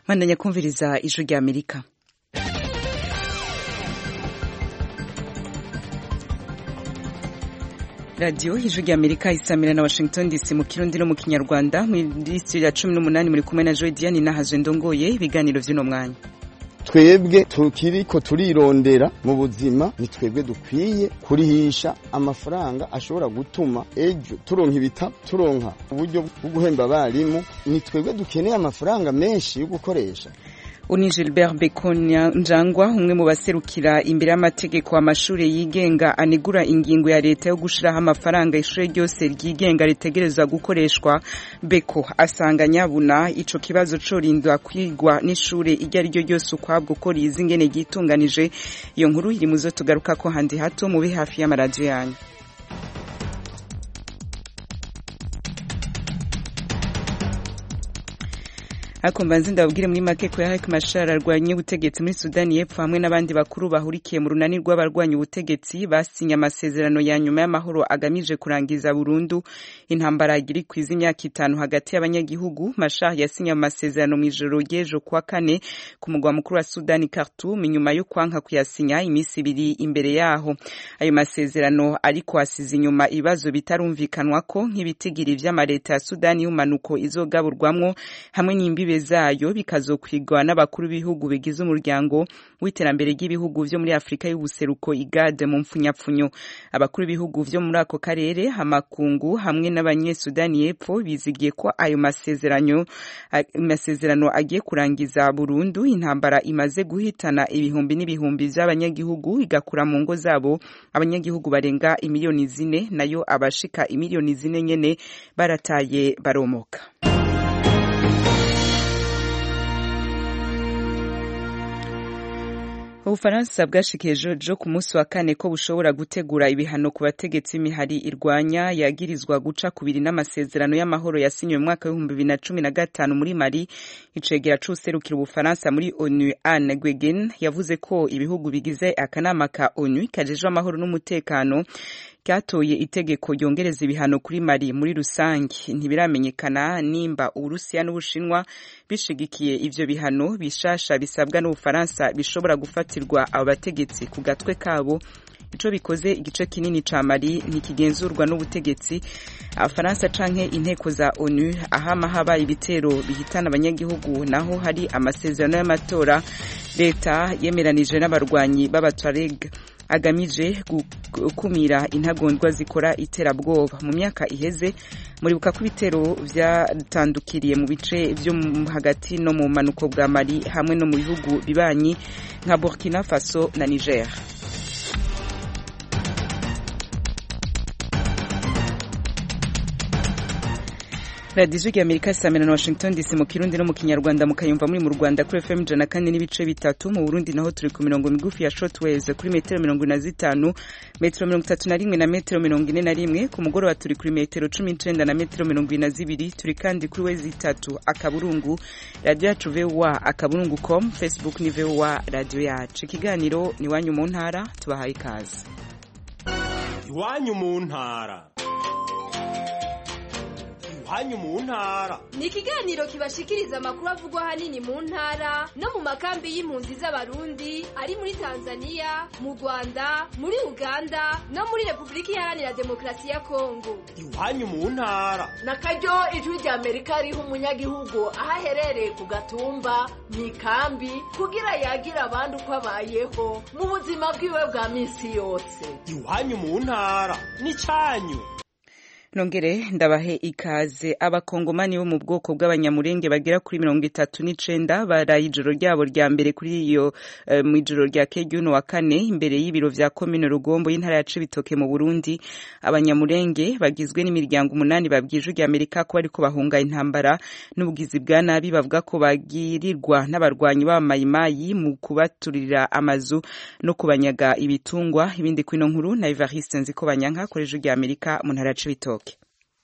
bandanya kumviriza ijwi rya amerika radiyo ijwi rya amerika isamira na washington dc mu kirundi no mu kinyarwanda muri studio ya cumi n'umunani muri kumwe na joy diane nahazwe ndongoye ibiganiro vy'uno mwanya twebwe tukiriko turirondera mu buzima ni twebwe dukwiye kurihisha amafaranga ashobora gutuma ejo turonka ibitabo turonka uburyo bwo guhemba abarimu ni twebwe dukeneye amafaranga menshi yo gukoresha uni Gilbert Bekonya Njangwa umwe mu baserukira imbere y'amategeko amashuri yigenga anigura ingingo ya leta yo gushiraho amafaranga ishure ryose ryigenga ritegerezwa gukoreshwa Beko asanga nyabuna ico kibazo corindwa kwigwa n'ishure iryo ari ryo ryose ukwabwo ko rizi ingene ryitunganije iyo nkuru iri muzo tugaruka ko handi hato mube hafi y'amaradiyo yanyu ariko mbanze ndababwire muri make ko Riek Machar arwanye ubutegetsi muri Sudani y'Epfo hamwe n'abandi bakuru bahurikiye mu runani rw'abarwanya ubutegetsi basinye amasezerano ya nyuma y'amahoro agamije kurangiza burundu intambara iri kwiza imyaka itanu hagati y'abanyagihugu Machar yasinye amasezerano mu ijoro ry'ejo kuwa kane ku mugwa mukuru wa Sudani Khartoum inyuma yo kwanka kuyasinya iminsi ibiri imbere yaho ayo masezerano ariko asize inyuma ibibazo bitarumvikanwa ko nk'ibitigiri vy'amareta ya Sudani y'umanuko izogaburwamwo hamwe n'imbibe zayo bikazokwigwa n'abakuru b'ibihugu bigize umuryango w'iterambere ry'ibihugu vyo muri Afrika y'ubuseruko igade mu mpfunyapfunyo abakuru b'ibihugu vyo muri ako karere amakungu hamwe n'abanyesudani y'epfo bizigiye ko ayo masezerano masezerano agiye kurangiza burundu intambara imaze guhitana ibihumbi n'ibihumbi vy'abanyagihugu igakura mu ngo zabo abanyagihugu barenga imiliyoni zine nayo abashika imiliyoni zine nyene barataye baromoka ubufaransa bwashikiye jojo ku munsi wa kane ko bushobora gutegura ibihano ku bategetsi imihari irwanya yagirizwa guca kubiri n'amasezerano y'amahoro yasinywe mu mwaka w'ibihumbi bibiri na cumi na gatanu muri mali icegera c'uwuserukira ubufaransa muri onu anne gwegen yavuze ko ibihugu bigize akanama ka onu kajejwe amahoro n'umutekano ryatoye itegeko ryongereza ibihano kuri mali muri rusange ntibiramenyekana nimba uburusiya n'ubushinwa bishigikiye ivyo bihano bishasha bisabwa n'ubufaransa bishobora gufatirwa abo bategetsi ku gatwe kabo ico bikoze igice kinini ca mali ntikigenzurwa n'ubutegetsi abafaransa canke inteko za onu ahama habaye ibitero bihitana abanyagihugu naho hari amasezerano y'amatora leta yemeranije n'abarwanyi b'abatwareg agamije gukumira intagondwa zikora iterabwoba mu myaka iheze muribuka ko ibitero vyatandukiriye mu bice vyo hagati no mu manuko bwa mali hamwe no mu bihugu bibanyi nka burkina faso na niger radiyo ijwi amerika samira na washington dc mu kirundi no mu kinyarwanda mukayumva muri mu rwanda kuri fm ijana kane n'ibice bitatu mu burundi naho turi ku mirongo migufi ya shortwaves kuri metero mirongo ine na zitanu metero mirongo itatu na rimwe na metero mirongo ine na rimwe ku mugoroba turi kuri metero cumi n'icenda na metero mirongo ine na zibiri turi kandi kuri wezi itatu akaburungu radiyo yacu voa akaburungu com facebook ni voa radiyo yacu ikiganiro ni iwanyu mu ntara tubahaye ikaze iwanyu mu ntara hanyu mu ntara ni ikiganiro kibashikiriza amakuru avugwa hanini mu ntara no mu makambi y'impunzi z'abarundi ari muri tanzania mu rwanda muri uganda no muri repubulika iharanira demokarasi ya kongo iwanyu mu ntara na karyo ijwi rya amerika riha umunyagihugu aho aherereye ku gatumba mu ikambi kugira yagira abandi uko abayeho mu buzima bwiwe bwa minsi yose iwanyu mu ntara ni cyanyu nongere ndabahe ikaze abakongomani bo mu bwoko bw'abanyamurenge bagera kuri mirongo itatu n'icenda baraye ijoro ryabo rya mbere kuri iyo uh, mu ijoro rya kejuno wa kane imbere y'ibiro vya komine rugombo y'intara ya cibitoke mu burundi abanyamurenge bagizwe n'imiryango umunani babwije rya amerika ko bariko bahunga intambara n'ubugizi bwa nabi bavuga ko bagirirwa n'abarwanyi b'abamayimayi mu kubaturira amazu no kubanyaga ibitungwa ibindi kwino nkuru na evariste nziko banyanka koreje rya amerika mu ntara ya cibitoke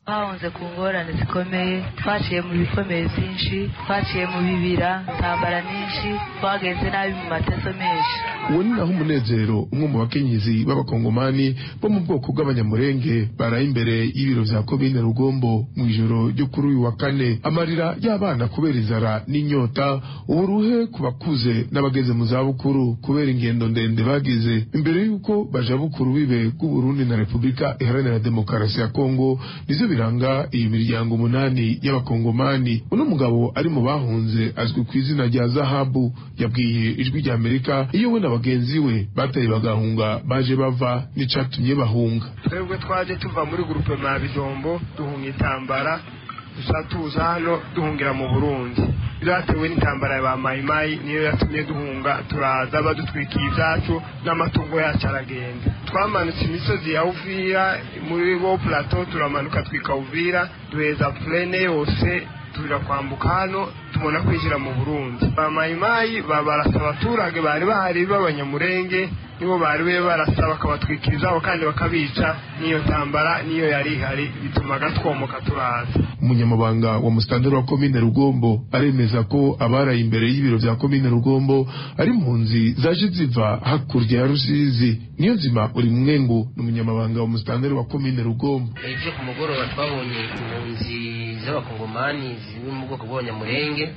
twahunze ku ngorane zikomeye twaciye mu bikomeye byinshi twaciye mu bibira intambara nyinshi twagenze nabi mu mateso menshi uwo ni naho umunezero umwe mu bakenyezi b'abakongomani bo mu bwoko bw'abanyamurenge baraye imbere y'ibiro vya komine rugombo mu ijoro ryo kuri uyu wa kane amarira y'abana kubera inzara n'inyota uburuhe ku bakuze n'abageze mu zabukuru kubera ingendo ndende bagize imbere y'uko baja bukuru bibe bw'uburundi na repubulika iharanira demokarasi ya kongo nivyo biranga iyi miryango umunani y'abakongomani uno mugabo ari mu bahunze azwi ku izina rya zahabu yabwiye ijwi rya amerika iyo we na bagenzi we bataye bagahunga baje bava n'icatumye bahunga twebwe twaje tuva muri gurupe ma bijombo duhunga intambara dusa tuza hano duhungira mu burundi byatewe n'intambara ya ba mayimayi niyo yatumye duhunga turaza badutwikiye ibyacu n'amatungo yacu aragenda twamanutse imisozi ya uvira muri bo plateau turamanuka twika uvira duheza plene yose tuja kwambuka hano tubona kwinjira mu burundi ba mayimayi barasa abaturage bari bahari b'abanyamurenge nibo bari be barasa bakabatwikirizaho kandi bakabica n'iyo ntambara niyo yari ihari bitumaga twomoka turaza umunyamabanga wa musitanteri wa komine rugombo aremeza ko abaraye imbere y'ibiro vya komine rugombo ari impunzi zaje ziva hakurya ya rusizi niyo nzima uri mwengu ni umunyamabanga wa musitanteri wa komine rugombo ejo ku mugoroba twabonye impunzi z'abakongomani ziri mu bwoko bw'abanyamurenge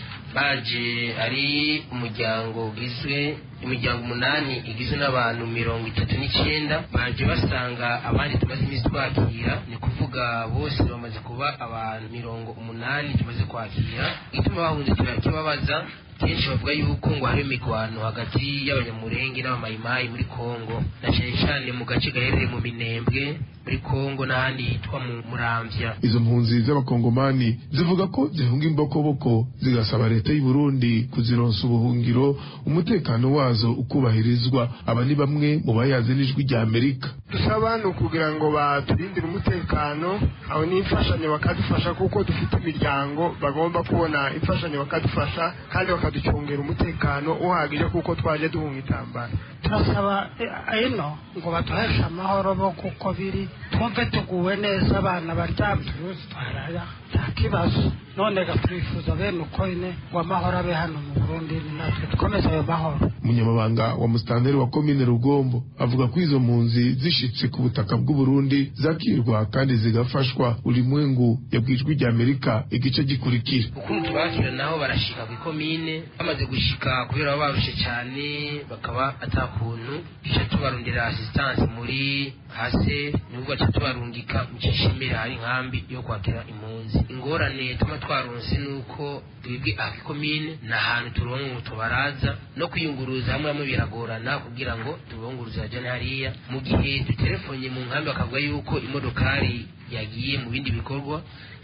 baje ari umuryango ugizwe imiryango umunani igizwe n'abantu mirongo itatu n'icyenda baje basanga abandi tumaze iminsi twakira ni kuvuga bose bamaze kuba abantu mirongo umunani tumaze kwakira ituma bahunze turakibabaza kenshi bavuga yuko ngo hari imigwano hagati y'abanyamurenge n'abamayimayi muri kongo na cyane cyane mu gace gaherereye mu minembwe muri kongo n'ahandi hitwa mu muramvya izo mpunzi z'abakongomani zivuga ko zihunga imbokoboko zigasaba leta y'u Burundi kuzironsa ubuhungiro umutekano wazo ukubahirizwa aba ni bamwe mu bayaze n'ijwi rya amerika dusaba ni ukugira ngo baturindire umutekano aho n'imfashanyo bakadufasha kuko dufite imiryango bagomba kubona imfashanyo bakadufasha kandi bakaducungera umutekano uhagije kuko twaje duhunga intambara turasaba ino ngo baduheshe amahoro bo kuko biri twumve tuguwe neza abana baryamye turuzi twaraya nta kibazo none turifuza bene uko ine ngo amahoro abe hano mu burundi natwe dukomeze ayo mahoro umunyamabanga wa musitanteri wa komine rugombo avuga ko izo mpunzi zishitse ku butaka bw'uburundi zakirwa kandi zigafashwa ulimwengu yabwijwe rya amerika igice gikurikira ukuntu tubakira naho barashika ku ikomine bamaze gushika kubera baba barushe cyane bakaba atakuntu duca tubarundira asistanse muri hase nubwo baca tubarungika mu cishimira hari inkambi yo kwakira impunzi ingorane tuma twaronse nuko twebwe aha ikomine ni ahantu turonka ngo tubaraza no kwiyunguruza hamwe hamwe biragorana kugira ngo tubunguruze bajane hariya mu gihe duterefonye mu nkambi bakavuga yuko imodokari yagiye mu bindi bikorwa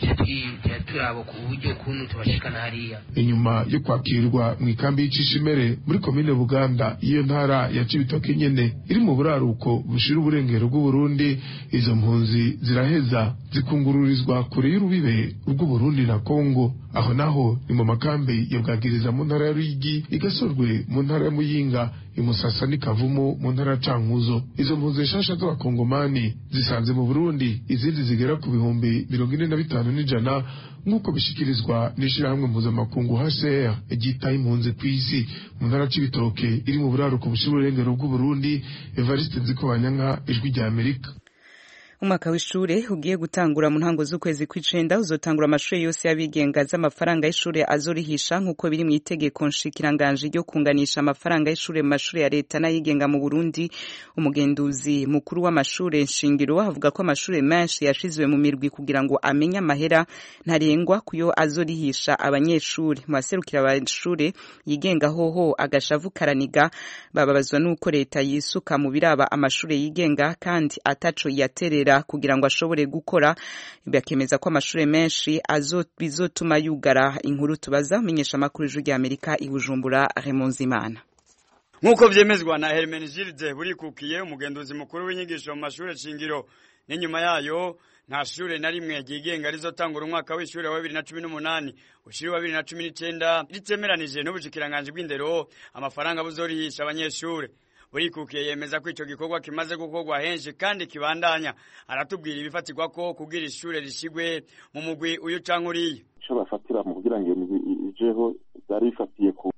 tuba turaba ku buryo kuntu tubashikana hariya inyuma yo kwakirwa mu ikambi y'icishimere muri komine buganda iyo ntara ya cibitoke nyene iri mu buraruko bushira uburengero bw'uburundi izo mpunzi ziraheza zikungururizwa kure y'urubibe rw'uburundi na kongo aho naho ni mu makambi ya bwagiriza mu ntara ya ruyigi igasorwe mu ntara ya muyinga imusasa n'ikavumu mu ntara ya cankuzo izo mpunzi nshasha z'abakongomani zisanze mu burundi izindi zigera ku bihumbi mirongo ine na bitanu n'ijana nk'uko bishikirizwa n'ishirahamwe mpuzamakungu hcr ryitaye impunzi ku isi mu ntara c'ibitoke iri mu buraruko bushira uburengero bw'uburundi evariste nzikobanyanka ijwi rya amerika umwaka w'ishure ugiye gutangura mu ntango z'ukwezi kw'icenda uzotangura amashuri yose y'abigenga z'amafaranga y'ishure azorihisha nk'uko biri mu itegeko nshikiranganji ryo kunganisha amafaranga y'ishure mu mashure ya leta n'ayigenga mu Burundi umugenduzi mukuru w'amashure nshingiro avuga ko amashure menshi yashizwe mu mirwi kugira ngo amenye amahera ntarengwa kuyo azorihisha abanyeshure mu baserukira abashure yigenga hoho agashavu karaniga bababazwa n'uko leta yisuka mu biraba amashure yigenga kandi ataco yaterera kugira ngo ashobore gukora bakemeza ko amashuri menshi bizotuma yugara inkuru tubaza umenyesha amakuru y'ijwi rya amerika i bujumbura remonzimana nk'uko vyemezwa na hermenegilde burikukiye umugenduzi mukuru w'inyigisho mu mashuri shingiro n'inyuma yayo nta shure na rimwe ryigenga rizotangura umwaka w'ishure wa bibiri na cumi n'umunani ushiri wa bibiri na cumi n'icenda ritemeranije n'ubushikiranganji bw'indero amafaranga buzorihisha abanyeshure burikukiye yemeza ko ico gikorwa kimaze gukorwa henshi kandi kibandanya aratubwira ibifatirwa ko kugira ishure rishigwe mu mugwi uyu canke uriya ico bafatira mu kugira ngo iyo migwi ijeho byari bifatiye ku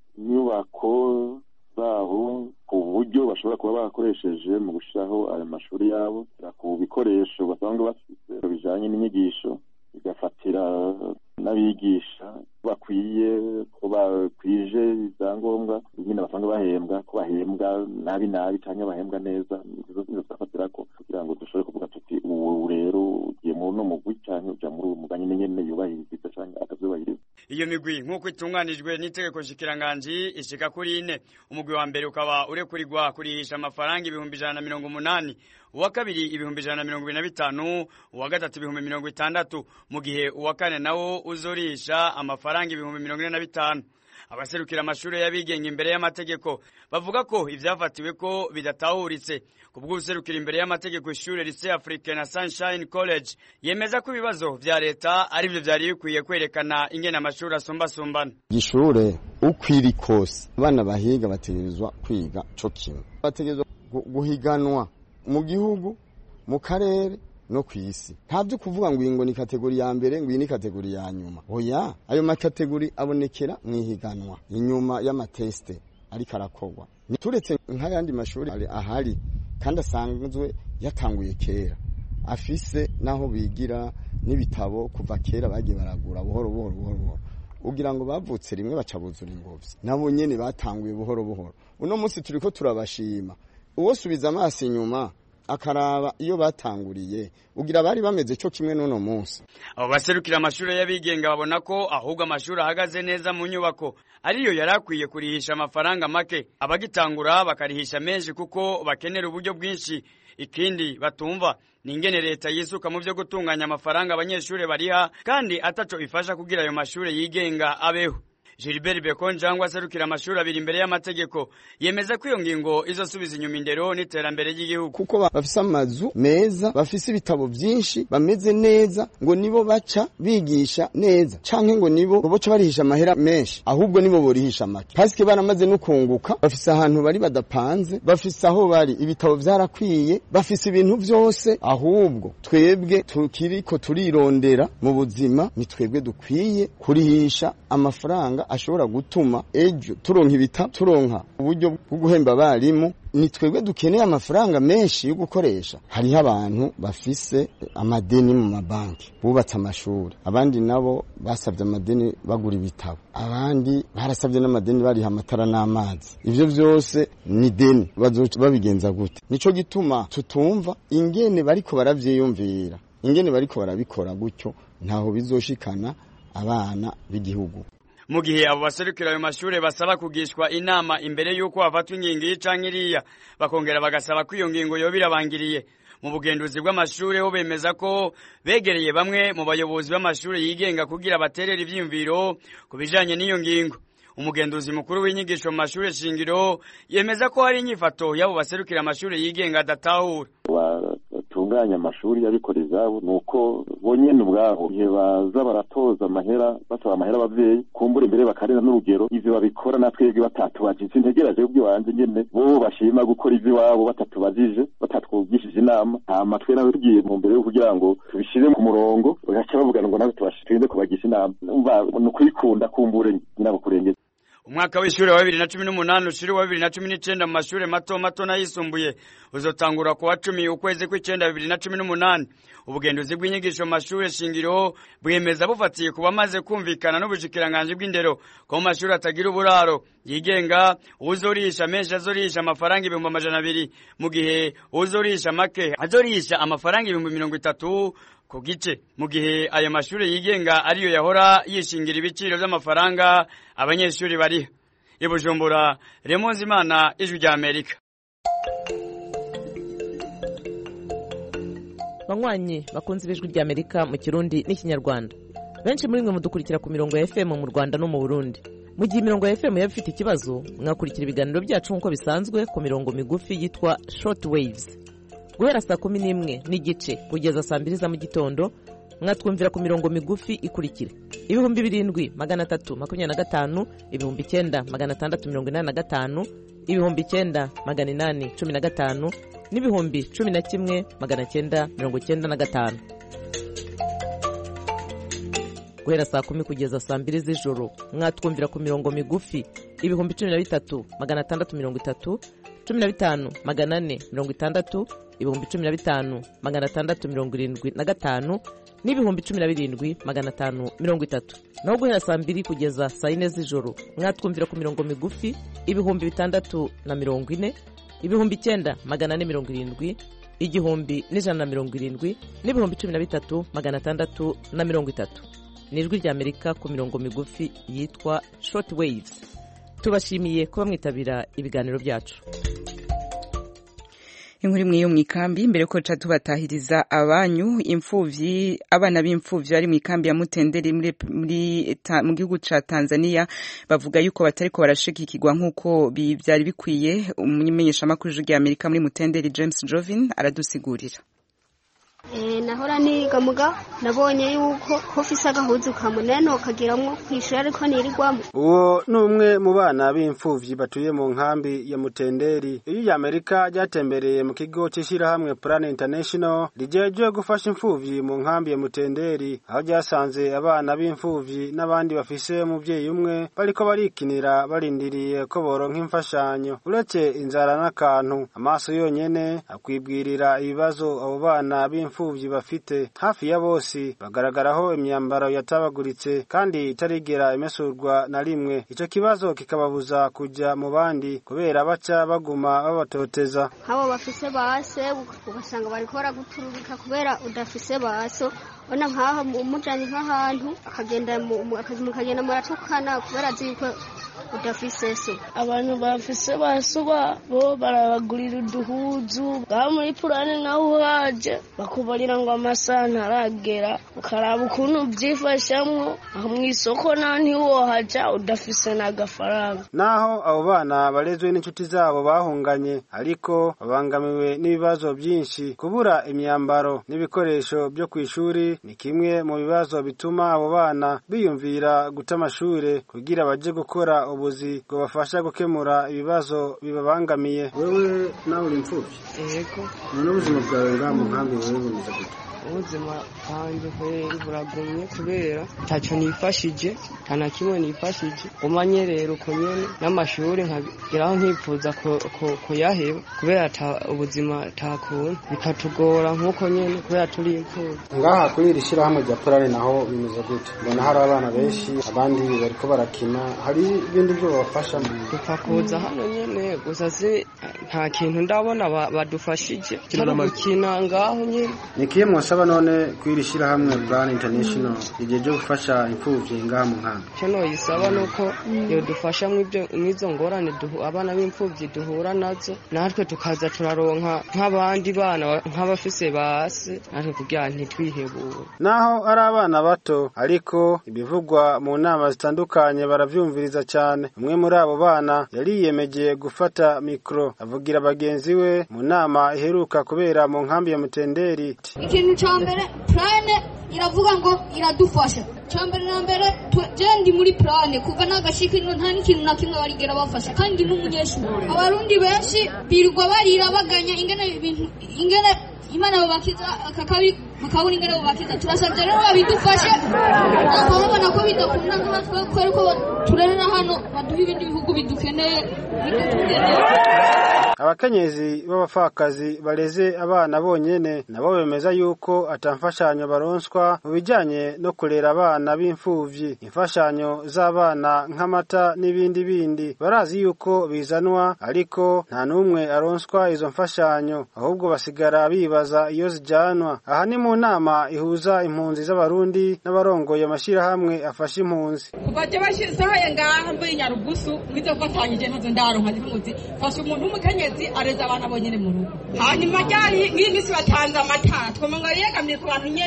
nyubako zabo ku buryo bashobora kuba barakoresheje mu gushiraho ayo mashuri yabo ku bikoresho basanzwe bafite bijanye n'inyigisho bigafatira n'abigisha bakwiye ko bakwije ibyangombwa nyine basanzwe bahembwa ko bahembwa nabi nabi cyangwa bahembwa neza izo nizo turafatira ko kugira ngo dushobore kuvuga tuti ubu rero ugiye muri uno mugwi cyangwa uja muri uwo mugani nyene yubahiriza cyangwa atavyubahiriza iyo migwi nk'uko itunganijwe n'itegeko nshikiranganji ishika kuri ine umugwi wa mbere ukaba urekurirwa kurihisha amafaranga ibihumbi ijana na mirongo umunani uwa kabiri ibihumbi ijana na mirongo ibiri na bitanu uwa gatatu ibihumbi mirongo itandatu mu gihe uwa kane nawo uzorisha amafaranga ibihumbi mirongo ine na bitanu abaserukira amashuri y'abigenga imbere y'amategeko bavuga ko ivyafatiwe ko bidatahuritse kubwo guserukira imbere y'amategeko ishure Lycée Africain na Sunshine College yemeza ko ibibazo vya leta ari byo vyari bikwiye kwerekana ingene amashuri asumbasumbana ishure ukwiri kose abana bahiga bategerezwa kwiga co kimwe bategerezwa guhiganwa mu gihugu mu karere no ku isi nta byo kuvuga ngo iyi ngo ni kategori ya mbere ngo iyi ni kategori ya nyuma oya ayo makategori abonekera mu ihiganwa inyuma y'amatesite ariko arakorwa turetse nk'ayandi mashuri ahari kandi asanzwe yatanguye kera afise n'aho bigira n'ibitabo kuva kera bagiye baragura buhoro buhoro buhoro buhoro ugira ngo bavutse rimwe baca buzura ingobyi nabo nyene batanguye buhoro buhoro uno munsi turiko turabashima uwo subiza amaso inyuma akaraba iyo batanguriye ugira bari bameze cyo kimwe n'uno munsi abo baserukira amashuri y'abigenga babona ko ahubwo amashuri ahagaze neza mu nyubako ariyo yari akwiye kurihisha amafaranga make abagitangura bakarihisha menshi kuko bakenera uburyo bwinshi ikindi batumva ni ingene leta yisuka mu byo gutunganya amafaranga abanyeshuri bariha kandi ataco ifasha kugira ayo mashuri yigenga abeho Gilbert Bekonjangwa aserukira amashuri abiri imbere y'amategeko yemeza ko iyo ngingo izosubiza inyuma indero n'iterambere ry'igihugu kuko bafise amazu meza bafise ibitabo byinshi bameze neza ngo nibo baca bigisha neza canke ngo nibo boca barihisha amahera menshi ahubwo nibo borihisha make pasike baramaze no kunguka bafise ahantu bari badapanze bafise aho bari ibitabo vyarakwiye bafise ibintu vyose ahubwo twebwe tukiriko turirondera mu buzima ni twebwe dukwiye kurihisha amafaranga ashobora gutuma ejo turonka ibita turonka uburyo bwo guhemba abarimu ni twebwe dukeneye amafaranga menshi yo gukoresha hariho abantu bafise amadeni mu mabanki bubatse amashuri abandi nabo basabye amadeni bagura ibitabo abandi barasabye n'amadeni bariha amatara n'amazi ivyo vyose ni deni bazoca babigenza gute nico gituma tutumva ingene bariko baravyiyumvira ingene bariko barabikora gutyo ntaho bizoshikana abana b'igihugu mu gihe abo baserukira ayo mashure basaba kugishwa inama imbere y'uko hafatwa ingingo iyi canke iriya bakongera bagasaba ko iyo ngingo yoba irabangiriye mu bugenduzi bw'amashure ho bemeza ko begereye bamwe mu bayobozi b'amashure yigenga kugira baterere ivyiyumviro ku bijanye n'iyo ngingo umugenduzi mukuru w'inyigisho mu mashure shingiro yemeza ko hari inyifato y'abo baserukira amashure yigenga adatahura batunganya amashuri y'abikorera izabo ni uko bonyene ubwabo igihe baza baratoza amahera basaba amahera abavyeyi kumbura imbere bakarera n'urugero ivyo babikora na twebwe batatubajije ntegereje kubyo wanje nyene bo bashima gukora ivy'iwabo batatubajije batatwugishije inama hama twe nawe tugiye mu mbere yo kugira ngo tubishire ku murongo bagaca bavuga ngo nawe tubashirinde kubagisha inama umva ni ukwikunda kumbure nyinabo kurengeza umwaka w'ishure wa bibiri na cumi n'umunani ushiri wa bibiri na cumi n'icenda mu mashure mato mato n'ayisumbuye uzotangura ku wa cumi ukwezi kw'icenda bibiri na cumi n'umunani ubugenduzi bw'inyigisho mu mashure shingiro bwemeza bufatiye ku bamaze kumvikana n'ubushikiranganji bw'indero ko mu mashure atagira uburaro yigenga uwuzorisha menshi azorisha amafaranga ibihumbi amajana abiri mu gihe uwuzorisha make azorisha amafaranga ibihumbi mirongo itatu ku gice mu gihe ayo mashure yigenga ariyo yahora yishingira ibiciro vy'amafaranga abanyeshuri bariha i bujumbura remonzi imana ijwi rya amerika banywanyi bakunze ibijwi rya amerika mu kirundi n'ikinyarwanda benshi muri mwe mudukurikira ku mirongo ya fm mu rwanda no mu burundi mu gihe imirongo ya fm yaba ifite ikibazo mwakurikira ibiganiro byacu nk'uko bisanzwe ku mirongo migufi yitwa short waves guhera saa kumi n'imwe n'igice kugeza saa mbiri za mu gitondo mwatwumvira ku mirongo migufi ikurikira ibihumbi birindwi magana atatu makumyabiri na gatanu ibihumbi icyenda magana atandatu mirongo inani na gatanu ibihumbi icyenda magana inani cumi na gatanu n'ibihumbi cumi na kimwe magana cyenda mirongo cyenda na gatanu guhera saa kumi kugeza saa mbiri z'ijoro mwatwumvira ku mirongo migufi ibihumbi cumi na bitatu magana atandatu mirongo itatu cumi na bitanu magana ane mirongo itandatu ibihumbi cumi na bitanu magana atandatu mirongo irindwi na gatanu n'ibihumbi cumi na birindwi magana atanu mirongo itatu naho guhera saa mbiri kugeza saa yine z'ijoro mwatwumvira ku mirongo migufi ibihumbi bitandatu na mirongo ine ibihumbi icyenda magana ane mirongo irindwi igihumbi n'ijana na mirongo irindwi n'ibihumbi cumi na bitatu magana atandatu na mirongo itatu ni ijwi ry'amerika ku mirongo migufi yitwa short waves tubashimiye kuba mwitabira ibiganiro byacu inkuru imwe yo mu ikambi mbere ko ca tubatahiriza abanyu imfuvyi abana b'imfuvyi bari mu ikambi ya Mutenderi muri, muri ta, mu gihugu ca Tanzania bavuga yuko batariko barashigikirwa nk'uko byari bikwiye umumenyeshamakuru w'ijwi Amerika muri Mutenderi James Jovin aradusigurira Eh, nahora niga muga nabonye yuko hofise agahuzu kamunene kagiramwo kwishura ariko nirigwamo uwo ni umwe mu bana b'imfuvyi batuye mu nkambi ya mutenderi iyo ya amerika ryatembereye mu kigo c'ishirahamwe plan international rijejwe gufasha imfuvyi mu nkambi ya mutenderi aho ryasanze abana b'imfuvyi n'abandi bafise umuvyeyi umwe bariko barikinira barindiriye ko boronka imfashanyo uretse inzara n'akantu amaso yonyene akwibwirira ibibazo abo bana b'imfuvyi imfuvyi bafite hafi ya bose bagaragaraho imyambaro yatabaguritse kandi itarigera imesurwa na rimwe ico kibazo kikababuza kuja mu bandi kubera baca baguma babatoteza nk'abo bafise base ugasanga bariko baraguturubika kubera udafise baso ona nk'aho umujanye nk'ahantu akagenda mukagenda muratukana kubera azi yuko udafise so abantu bafise baso babo barabagurira uduhuzu ngaho muri purane naho uhaje bakubarira ngo amasaha ntaragera ukaraba ukuntu ubyifashamwo aho mu isoko naho ntiwohaja udafise n'agafaranga naho abo bana barezwe n'inshuti zabo bahunganye ariko babangamiwe n'ibibazo byinshi kubura imyambaro n'ibikoresho byo ku ishuri ni kimwe mu bibazo bituma abo bana biyumvira guta amashure kugira baje gukora ubuzi bwabafasha gukemura ibibazo bibabangamiye wewe nawe uri imfuvyi yego none ubuzima bwawe ngaha mu nkambi wewe bumeze gute ubuzima bwanjye kweri buragumye kubera ntacyo nifashije nta na kimwe nifashije umanye rero uko nyene n'amashuri nkageraho nkifuza kuyaheba kubera ubuzima takuntu bikatugora nk'uko nyene kubera turi imfubyi ngaha kuri iri shyirahamwe rya purare naho bimeze gute mbona hari abana benshi abandi bariko barakina hari ibindi byo babafashamo dupfa kuza hano nyene gusa si nta kintu ndabona badufashije turi gukina ngaho nyene nikiye mwasaba none kwiri shyirahamwe plan international igihe cyo gufasha imfuvyi ngaha mu nkambi icyo noyisaba ni uko yodufasha mw'izo ngorane abana b'imfuvyi duhura nazo natwe tukaza turaronka nk'abandi bana nk'abafise base natwe kugira ntitwihebure naho ari abana bato ariko ibivugwa mu nama zitandukanye baravyumviriza cyane umwe muri abo bana yariyemeje gufata mikro avugira bagenzi we mu nama iheruka kubera mu nkambi ya mutenderi ikintu cya mbere purane iravuga ngo iradufasha cya mbere na mbere ndi muri purane kuva n'agashika ino nta n'ikintu na kimwe barigera bafasha kandi n'umunyeshuri abarundi benshi birirwa barira baganya ingene ibintu ingene imana babakiza akakabi bakabona ingene babakiza turasabye rero babidufashe ntabwo babona ko bidakunda nkatwe kubera ko turerera hano baduha ibindi bihugu bidukeneye abakenyezi b'abapfakazi bareze abana bonyene nabo bemeza yuko atamfashanyo baronswa mu bijanye no kurera abana b'imfuvyi imfashanyo z'abana nk'amata n'ibindi bindi barazi yuko bizanwa ariko nta n'umwe aronswa izo mfashanyo ahubwo basigara bibaza iyo zijanwa aha ni mu nama ihuza impunzi z'abarundi n'abarongoye amashirahamwe afasha impunzi kuva je bashizeho ngaha muri nyarugusu wize gufatanyije ntazo ndaronka zimuzi fasha umuntu w'umukenyezi areza abana bonyene mu rugo hanyuma ryari nk'iyi minsi batanze amata twoma ngo yegamye ku bantu nyene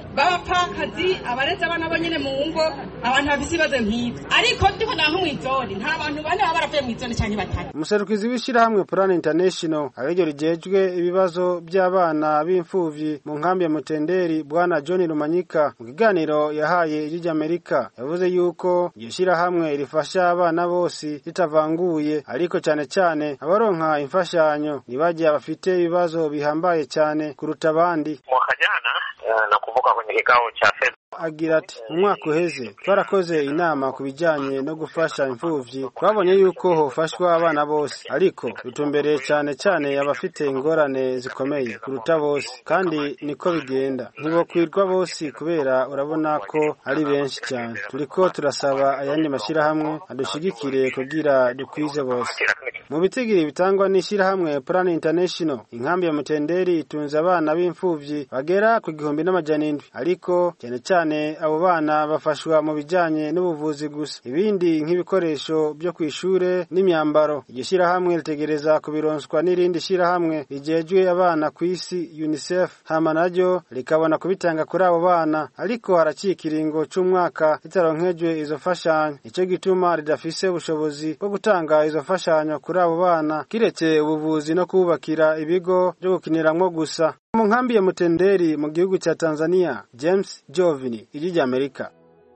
b'abapfakazi abareze abana bo nyene mu ngo abantu bafise ibibazo nk'ivyo ariko ndiko naho mw'izone nta bantu bane baba baravuye mw'izone canke batatu umuserukizi w'ishyirahamwe plan international ariryo rijejwe ibibazo by'abana b'imfuvyi mu nkambi ya mutenderi bwana john rumanyika mu kiganiro yahaye ijwi ry'amerika yavuze yuko iryo shyirahamwe rifasha abana bose ritavanguye ariko cyane cyane abaronka imfashanyo ntibajya bafite ibibazo bihambaye cyane kuruta abandi mwaka jana eh, nakumbuka kwenye kikao cha fedha agira ati mu mwaka uheze twarakoze inama ku bijyanye no gufasha imfuvyi twabonye yuko hofashwa abana bose ariko dutumbereye cyane cyane abafite ingorane zikomeye kuruta bose kandi niko bigenda ntibokwirwa bose kubera urabona ko ari benshi cyane turiko turasaba ayandi mashyirahamwe adushigikire kugira dukwize bose mu bitigiri bitangwa n'ishyirahamwe plan international inkambi ya mutenderi itunze abana b'imfuvyi bagera ku gihumbi n'amajana indwi ariko cyane cyane abo bana bafashwa mu bijyanye n'ubuvuzi gusa ibindi nk'ibikoresho byo ku ishure n'imyambaro iryo shyirahamwe ritegereza kubironswa n'irindi shyirahamwe rigejwe abana ku isi unicef hama naryo rikabona kubitanga kuri abo bana ariko haraciye ikiringo c'umwaka ritaronkejwe izo mfashanyo nicyo gituma ridafise ubushobozi bwo gutanga izo mfashanyo kuri abo bana kiretse ubuvuzi no kubakira ibigo byo gukiniramwo gusa mu nkambi ya mutenderi mu gihugu cya tanzania james jovini ijwi ry'amerika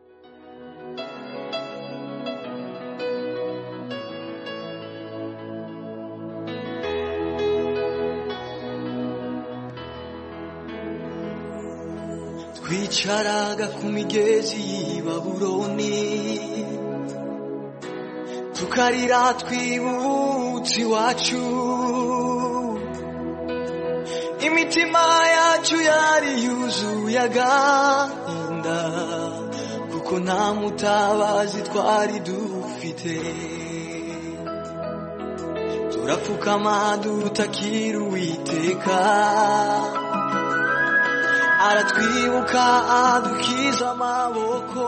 twicaraga ku migezi y'i babuloni tukarira twibutse iwacu imitima yacu yari yuzuye agahinda kuko nta mutabazi twari dufite turapfukama dutakira uwiteka aratwibuka adukiza amaboko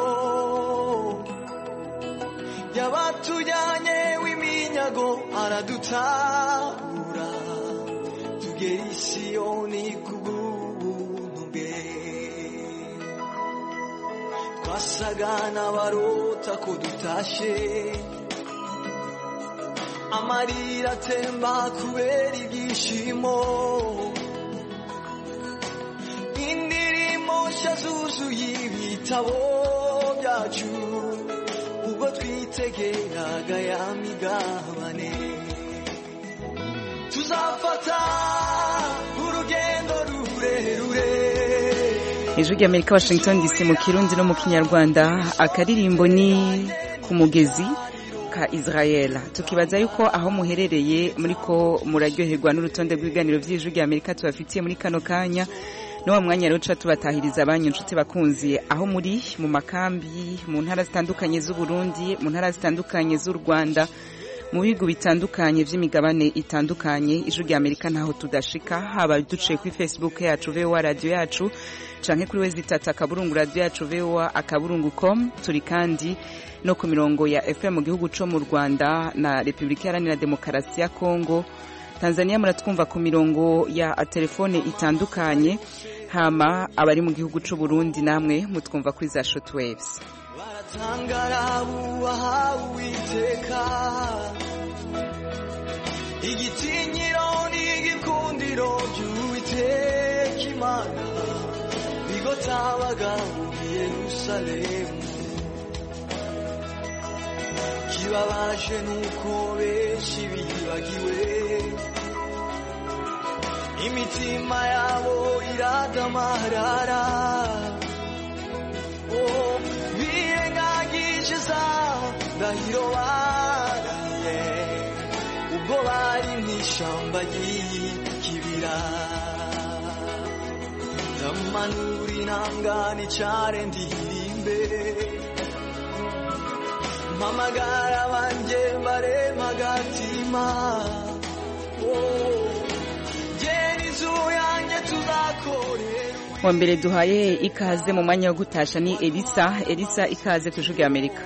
yabatujyanye w'iminyago aradutabura tugera i siyoni kubw'ubuntu bwe twasaga n'abarota ko dutashe amarira atemba kubera ibyishimo indirimbo nshya zuzuye ibitabo byacu ubwo twitegeraga ya migabane tuzafata urugendo rurerure ijwi ry'amerika washington dc mu kirundi no mu kinyarwanda akaririmbo ni ku mugezi ka israel tukibaza yuko aho muherereye muri ko muraryoherwa n'urutonde rw'ibiganiro by'ijwi ry'amerika tubafitiye muri kano kanya ni wa mwanya rero tuba tubatahiriza abanyu inshuti bakunzi aho muri mu makambi mu ntara zitandukanye z'u Burundi mu ntara zitandukanye z'u Rwanda mu bihugu bitandukanye by'imigabane itandukanye ijwi rya Amerika ntaho tudashika haba duciye kuri Facebook yacu VOA radio yacu canke kuri wezi tata akaburungu radio yacu VOA akaburungu com turi kandi no ku mirongo ya FM mu gihugu co mu Rwanda na Republika Iharanira Demokarasi ya Kongo Tanzania muratwumva ku mirongo ya telefone itandukanye hama abari mu gihugu c'u Burundi namwe mutwumva kuri za shortwaves baratangara bubaha uwiteka igitinyiro n'igikundiro by'uwiteka imana bigotabaga muri yerusalemu kibabaje nuko benshi bibagiwe imitima yabo iradamarara oh, birengagije za ndahiro barahiye ubwo bari mu ishyamba ry'ikibira ndamanura intangane cyane ndirimbe mpamagara banjye mbarema agatima oh, gera inzu yanjye tuzakorera wa mbere duhaye ikaze mu mwanya wo gutasha ni elisa elisa ikaze ku ijwi amerika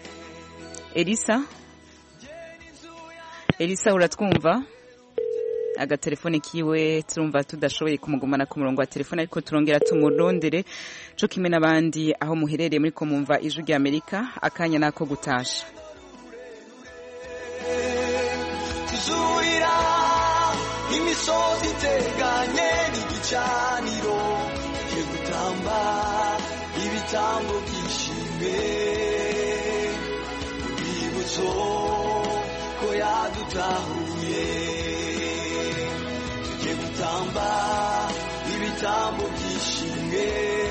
elisa elisa uratwumva agatelefone kiwe turumva tudashoboye kumugumana ku murongo wa telefone ariko turongera tumurondere co kimwe n'abandi aho muherereye muri ko mumva ijwi rya amerika akanya nako gutasha tuzurira imisozi iteganye n'igicaniro tujye gutamba ibitambo byishime urwibutso ko yadutahuye tujye gutamba ibitambo byishime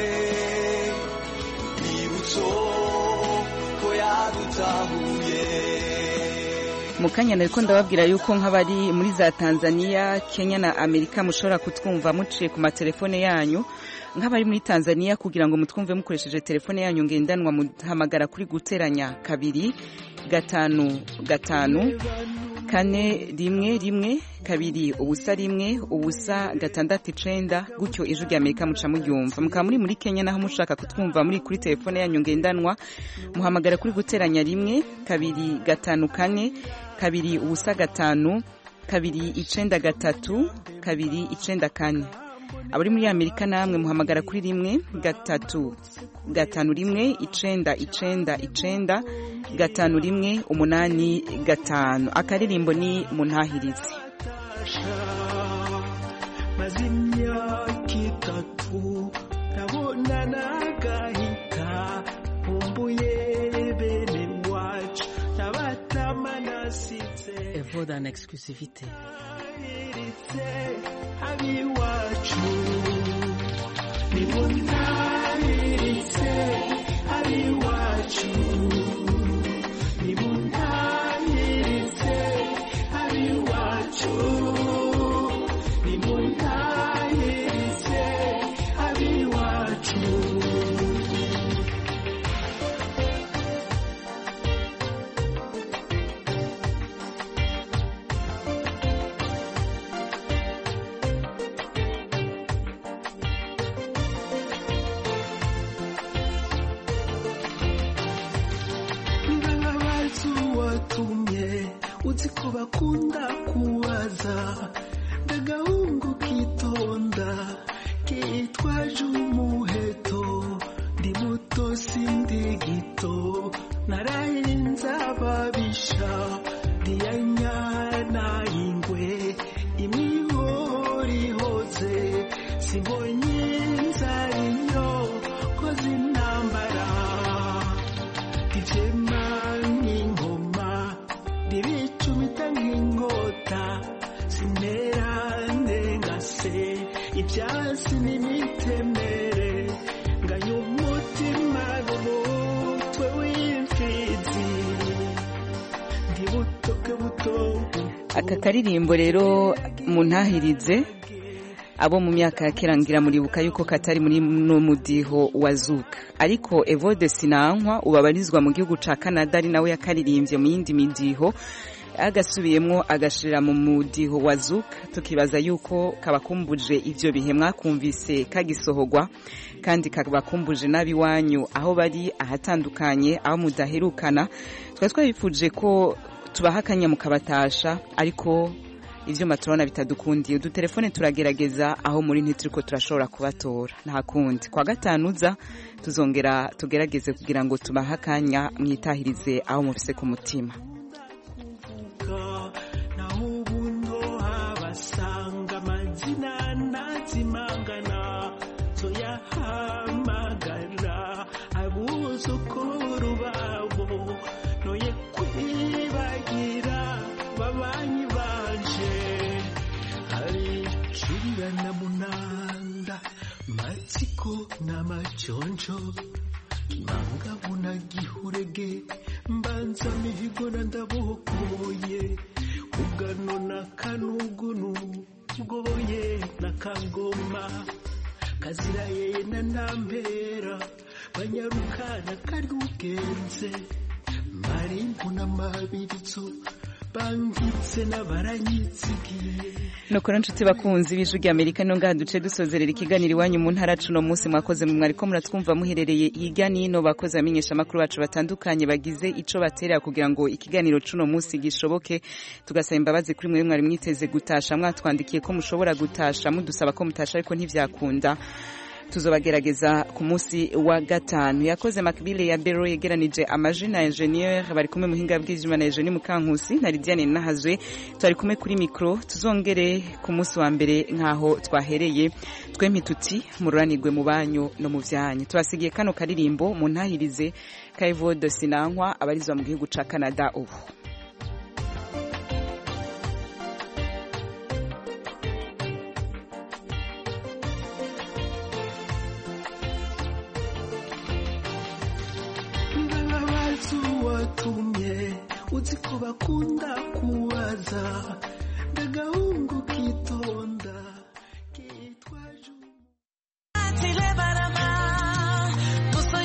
urwibutso ko yadutahuye mu kanya nariko ndababwira yuko nk'abari muri za tanzania kenya na amerika mushobora kutwumva muciye ku matelefone yanyu nk'abari muri tanzania kugira ngo mutwumve mukoresheje telefone yanyu ngendanwa muhamagara kuri guteranya kabiri gatanu gatanu kane rimwe rimwe kabiri ubusa rimwe ubusa gatandatu icenda gutyo ijwi rya amerika muca muryumva mukaba muri muri kenya naho mushaka kutwumva muri kuri telefone yanyu ngendanwa muhamagara kuri guteranya rimwe kabiri gatanu kane kabiri ubusa gatanu kabiri icenda gatatu kabiri icenda kane abari muri amerika namwe muhamagara kuri rimwe gatatu gatanu rimwe icenda icenda icenda gatanu rimwe umunani gatanu akaririmbo ni muntahirize maze imyaka itatu ndabona nagahita nkumbuye bene wacu n'abatama nasize Evoda en exclusivité. iritse abiwacu nimuntahiritse abiwacu nimuntahiritse abiwacu nimuntahiritse abiwacu ndababaza uwatumye uzi ko bakunda kubaza ndagahungu kitonda kitwaje umuheto ndi muto sindi gito narahinze ababisha ndiyanyana ingwe imihorihoze simbonye inzara inyo koze intambara ivyema nk'ingoma ndibicumita nk'inkota sinera ndengase ivyasi n'imitemere nganya umutima n'umutwe w'imfizi ndi butoke buto aka karirimbo rero muntahirize abo mu myaka ya kera ngira muribuka yuko katari muri no mudiho wa zuka ariko evode sinankwa ubabarizwa mu gihugu ca canada ari nawe yakaririmbye mu yindi midiho agasubiyemwo agashirira mu mudiho wa zuka tukibaza yuko kabakumbuje ivyo bihe mwakumvise kagisohogwa kandi kabakumbuje n'abiwanyu aho bari ahatandukanye aho mudaherukana twari twabifuje ko tubaha akanya mukabatasha ariko ivyuma turabona bitadukundiye udutelefone turagerageza aho muri ntituriko turashobora kubatora nta kundi kwa gatanu uza tuzongera tugerageze kugira ngo tubahe akanya mwitahirize aho mufise ku mutima naho ubundo habasanga amazina ntazimangana zoyahamagara abuzukuru babo noye kwibagira babanyi banje hari kirira na munanda matsiko n'amajonjo kimangabu na gihurege mbanza mihigo na ndabokoye ugano na kanugunu bwoye na kangoma kazira yeye na ntampera banyarukana kari ugenze marimbu n'amabirizo bangitse n'abaranyitsigiye nuko rero nshuti bakunzi b'ijwi rya amerika niyo ngaha duce dusozerera ikiganiro iwanyu mu ntara cuno munsi mwakoze mu mwariko muratwumva muherereye hirya n'ino bakoze abamenyesha amakuru bacu batandukanye bagize ico baterera kugira ngo ikiganiro cuno munsi gishoboke tugasaba imbabazi kuri mwe mwari mwiteze gutasha mwatwandikiye ko mushobora gutasha mudusaba ko mutasha ariko ntivyakunda tuzobagerageza ku munsi wa gatanu yakoze makibile ya bero yegeranije amaji na ingenieur bari kumwe muhinga bw'ivyuma na Eugenie Mukankusi na Lidiane Nahazwe twari kumwe kuri micro tuzongere ku munsi wa mbere nkaho twahereye twempi tuti mururanirwe mu banyu no mu vyanyu tubasigiye kano karirimbo mu ntahirize Kayvode Sinankwa abarizwa mu gihugu ca Canada ubu ndababaza uwatumye uzi ko bakunda kubaza ndagahungu kitwa